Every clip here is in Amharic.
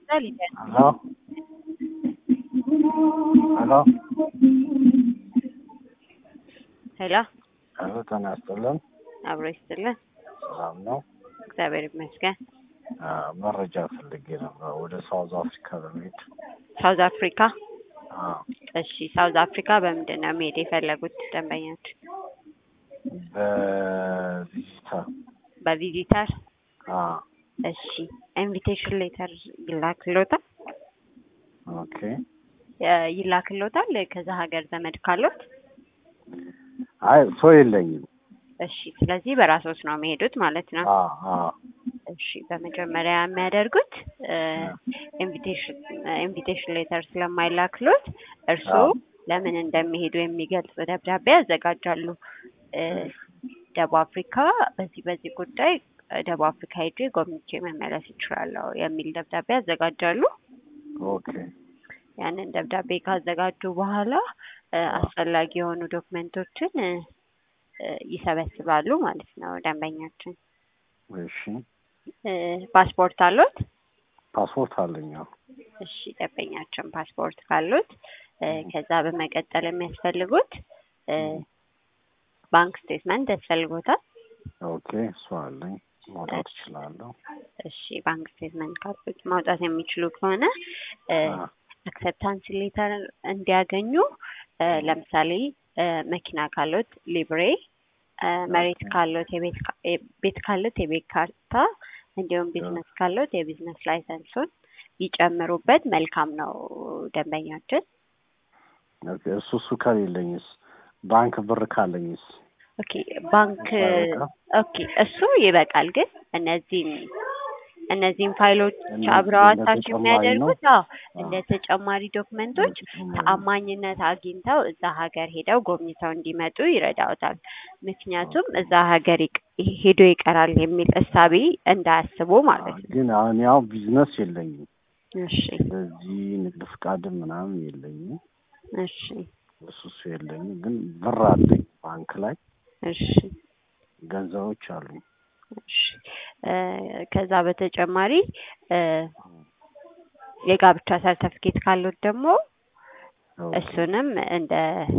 Dale. ¿Aló? ¿Aló? ሄሎ አሎ ጤና ይስጥልን። አብሮ ይስጥልን። ሰላም ነው? እግዚአብሔር ይመስገን። አ፣ መረጃ ፈልጌ ነበር ወደ ሳውዝ አፍሪካ በመሄድ። ሳውዝ አፍሪካ። አ፣ እሺ፣ ሳውዝ አፍሪካ በምንድን ነው መሄድ የፈለጉት ደንበኞች? በቪዚተር በቪዚተር። አ፣ እሺ፣ ኢንቪቴሽን ሌተር ይላክሎታል ኦኬ። የ- ይላክሎታል ከዛ ሀገር ዘመድ ካሎት? አይ ሰው የለኝም። እሺ፣ ስለዚህ በራሶት ነው የሚሄዱት ማለት ነው። አ፣ አ፣ እሺ በመጀመሪያ የሚያደርጉት ኢንቪቴሽን ኢንቪቴሽን ሌተር ስለማይላክሎት እርስዎ አዎ። ለምን እንደሚሄዱ የሚገልጽ ደብዳቤ ያዘጋጃሉ። እ፣ ደቡብ አፍሪካ በዚህ በዚህ ጉዳይ እ፣ ደቡብ አፍሪካ ሄጄ ጎብኝቼ መመለስ ይችላለሁ የሚል ደብዳቤ ያዘጋጃሉ። ኦኬ። ያንን ደብዳቤ ካዘጋጁ በኋላ እ፣ አስፈላጊ የሆኑ ዶክመንቶችን እ፣ እ፣ ይሰበስባሉ ማለት ነው ደንበኛችን። እሺ። እ፣ ፓስፖርት አሎት? ፓስፖርት አለኝ። አዎ። እሺ ደንበኛችን ፓስፖርት ካሉት እ፣ ከዛ በመቀጠል የሚያስፈልጉት እ፣ ባንክ ስቴትመንት ያስፈልጎታል። ኦኬ። እሱ አለኝ። ማውጣት እችላለሁ። እሺ ባንክ ስቴትመንት ካሉት ማውጣት የሚችሉ ከሆነ እ፣ አ፣ አክሰፕታንስ ሌተር እንዲያገኙ እ፣ ለምሳሌ እ፣ መኪና ካሉት ሊብሬ፣ እ፣ መሬት ካሉት የቤት ካ- የ- ቤት ካሉት የቤት ካርታ እንዲሁም ቢዝነስ ካሉት የቢዝነስ ላይሰንሱን ይጨምሩበት መልካም ነው ደንበኛችን። ኦኬ። እሱ እሱ ከሌለኝስ ባንክ ብር ካለኝስ? ኦኬ ባንክ ይበቃል? ኦኬ እሱ ይበቃል። ግን እነዚህን እነዚህን ፋይሎች እነዚህ አብረው እንደ አታች ተጨማሪ የሚያደርጉት አዎ እንደ አዎ። ተጨማሪ ዶክመንቶች ተአማኝነት አግኝተው እዛ ሀገር ሄደው ጎብኝተው እንዲመጡ ይረዳውታል። ምክንያቱም እዛ ሀገር ይቅ- ሄዶ ይቀራል የሚል እሳቤ እንዳያስቡ ማለት ነው። ግን አሁን ያው ቢዝነስ የለኝም። እሺ ስለዚህ ንግድ ፍቃድም ምናምን የለኝም። እሺ እሱ እሱ የለኝም። ግን ብር አለኝ ባንክ ላይ እሺ ገንዘቦች አሉኝ። እሺ እ፣ ከዛ በተጨማሪ እ፣ የጋብቻ ሰርተፍኬት ካሉት ደግሞ ኦኬ። እሱንም እንደ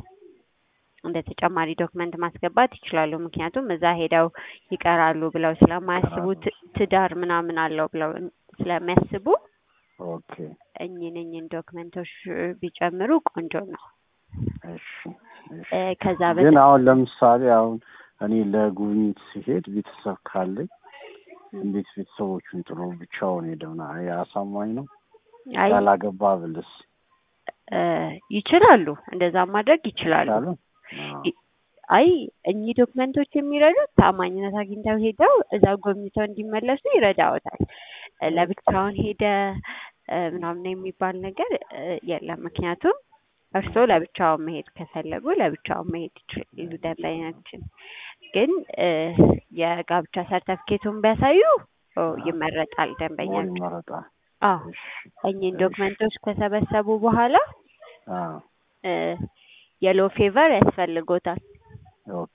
እንደ ተጨማሪ ዶክመንት ማስገባት ይችላሉ። ምክንያቱም እዛ ሄደው ይቀራሉ ብለው ስለማያስቡ ት- ትዳር ምናምን አለው ብለው ስለሚያስቡ ኦኬ። እኚህን እኚህን ዶክመንቶች ቢጨምሩ ቆንጆ ነው። እሺ እሺ። እ፣ ከዛ ግን በተ አሁን ለምሳሌ አሁን እኔ ለጉብኝት ሲሄድ ቤተሰብ ካለኝ እንዴት ቤተሰቦቹን ጥሎ ብቻውን ሄደውና አሳማኝ ነው? አይ ያላገባ ብልስ እ፣ ይችላሉ፣ እንደዛ ማድረግ ይችላሉ። ይቻላል? አዎ። ይ- አይ እኚህ ዶክመንቶች የሚረዱት ታማኝነት አግኝተው ሄደው እዛ ጎብኝተው እንዲመለሱ ይረዳዎታል። እ፣ ለብቻውን ሄደ እ፣ ምናምን የሚባል ነገር እ፣ የለም። ምክንያቱም እርስዎ ለብቻውን መሄድ ከፈለጉ ለብቻውን መሄድ ይችላሉ። ደንበኛችን ግን እ፣ የጋብቻ ሰርተፍኬቱን ቢያሳዩ ኦ፣ ይመረጣል። ሞር ደንበኛችን ይመረጣል። አዎ እሺ እኚህን እሺ። ዶክመንቶች ከሰበሰቡ በኋላ አዎ። እ፣ የሎ ፌቨር ያስፈልጎታል። ኦኬ።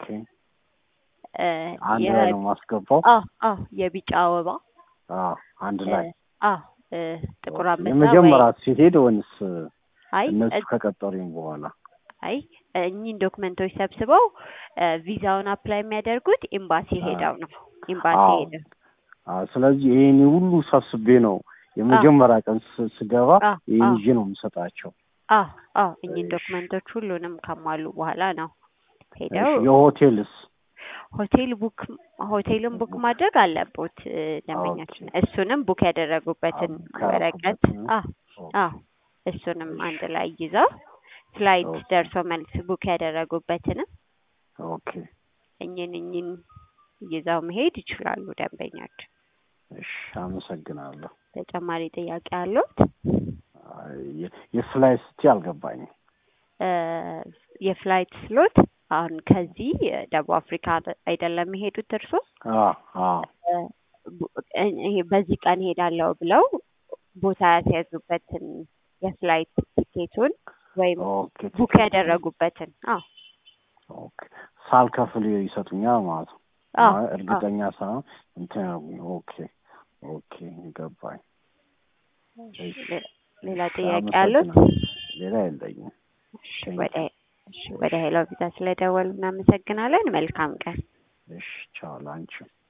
እ፣ አንድ የ- ላይ ነው የማስገባው? አዎ አዎ የቢጫ አበባ አዎ አንድ እ፣ ላይ አዎ እ፣ ጥቁር አንበሳ የመጀመሪያ ወይ ሲሄድ ወይንስ አይ እነሱ እ- ከቀጠሩኝ በኋላ? አይ እኚህን ዶክመንቶች ሰብስበው እ፣ ቪዛውን አፕላይ የሚያደርጉት ኤምባሲ አዎ። ሄደው ነው። ኤምባሲ አዎ። ሄደው አዎ። ስለዚህ ይሄን ሁሉ ሰብስቤ ነው የመጀመሪያ ቀን ስ- ስገባ አዎ ይሄን አዎ ይዤ ነው የምሰጣቸው። አዎ አዎ እኚህን እሺ። ዶክመንቶች ሁሉንም ካሟሉ በኋላ ነው እሺ። ሄደው የሆቴልስ? ሆቴል ቡክ ሆቴልን ቡክ ማድረግ አለቦት እ፣ ደንበኛችን እሱንም ቡክ ያደረጉበትን አዎ፣ ወረቀት ካረኩበትን። አዎ አዎ እሱንም አንድ ላይ ይዘው ፍላይት ኦኬ። ደርሶ መልስ ቡክ ያደረጉበትንም ኦኬ። እኝን እኝን ይዘው መሄድ ይችላሉ ደንበኛችን። እሺ። አመሰግናለሁ። ተጨማሪ ጥያቄ አለዎት? አይ፣ የ- የፍላይ ስቲ አልገባኝም። እ፣ የፍላይት ስሎት አሁን ከዚህ ደቡብ አፍሪካ አይደለም የሄዱት እርሶ? አዎ አዎ እ፣ ቡ- እ- ይሄ በዚህ ቀን ሄዳለሁ ብለው ቦታ ያስያዙበትን የፍላይት ቲኬቱን ወይም ኦኬ። ቡክ ያደረጉበትን አዎ ኦኬ። ሳልከፍል ይሰጡኛል ማለት ነው። አዎ አይ፣ እርግጠኛ ሳይሆን እንትን ያሉኝ። ኦኬ ኦኬ ገባኝ። እሺ፣ ሌ- ሌላ እሺ፣ ጥያቄ አሉት? አመሰግናለሁ። ሌላ የለኝም። እሺ፣ ቴንክ ወደ እሺ፣ ወደ ሄሎ ቪዛ ስለደወሉ እናመሰግናለን። መልካም ቀን። እሺ፣ ቻው ላንቺ